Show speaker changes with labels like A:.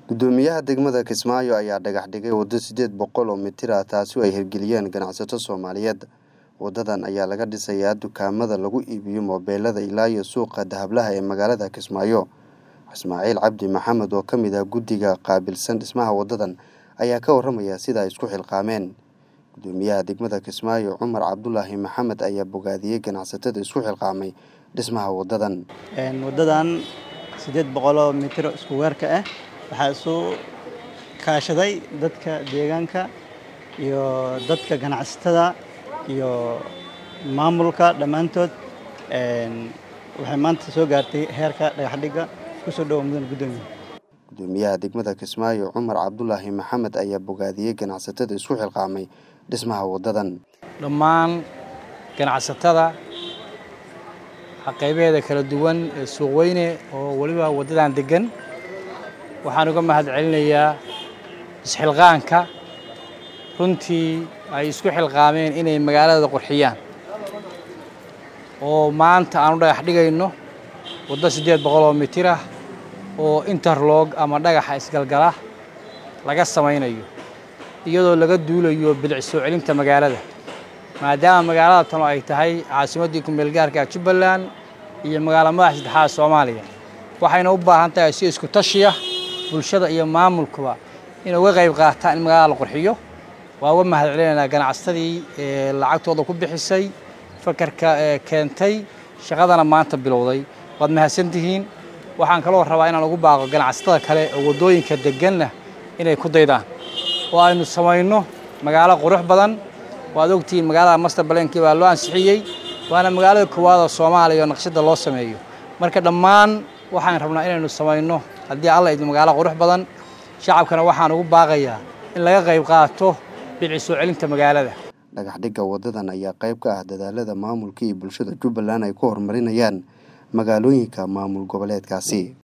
A: gudoomiyaha degmada kismaayo ayaa dhagax dhigay waddo sideed boqol oo mitir ah taasi oo ay hirgeliyeen ganacsato soomaaliyeed wadadan ayaa laga dhisayaa dukaamada lagu iibiyo moobeelada ilaa iyo suuqa dahablaha ee magaalada kismaayo ismaaciil cabdi maxamed oo ka mid ah guddiga qaabilsan dhismaha wadadan ayaa ka waramaya sida ay isku xilqaameen gudoomiyaha degmada kismaayo cumar cabdulaahi maxamed ayaa bogaadiyey ganacsatada isku xilqaamay dhismaha wadadan
B: wadadan sideed boqoloo mitir isku weerka ah waxaa isu kaashaday dadka deegaanka iyo dadka ganacsatada iyo maamulka dhammaantood waxay maanta soo gaartay heerka dhagaxdhigga kusoo dhowa mudan gudoomiya
A: gudoomiyaha degmada kismaayo cumar cabdulaahi maxamed ayaa bogaadiyey ganacsatada isku xilqaamay dhismaha wadadan
C: dhammaan ganacsatada qaybaheeda kala duwan ee suuqweyne oo weliba waddadan deggan waxaan uga mahad celinayaa isxilqaanka runtii ay isku xilqaameen inay magaalada qurxiyaan oo maanta aan u dhagax dhigayno waddo siddeed boqol oo mitir ah oo interlog ama dhagaxa isgalgala laga samaynayo iyadoo laga duulayo bilic soo celinta magaalada maadaama magaalada tano ay tahay caasimaddii kumeelgaarka jubbaland iyo magaalo madaxa saddexaad soomaaliya waxayna u baahan tahay si isku tashiya bulshada iyo maamulkuba inay uga qayb qaataan in magaalada la qurxiyo waa uga mahad celinaynaa ganacsatadii lacagtooda ku bixisay fakarka keentay shaqadana maanta bilowday waad mahadsantihiin waxaan kaloo rabaa inaan ugu baaqo ganacsatada kale oo waddooyinka degganna inay ku daydaan oo aynu samayno magaalo qurux badan waad ogtihiin magaalada master balankii baa loo ansixiyey waana magaalada koowaad oo soomaaliya oo naqshadda loo sameeyo marka dhammaan waxaan rabnaa inaynu samayno haddii alla idmo magaalo qurux badan shacabkana waxaan ugu baaqayaa in laga qayb qaato bilic soo celinta magaalada
A: dhagax dhigga wadadan ayaa qayb ka ah dadaalada maamulka iyo bulshada jubbaland ay ku horumarinayaan magaalooyinka maamul goboleedkaasi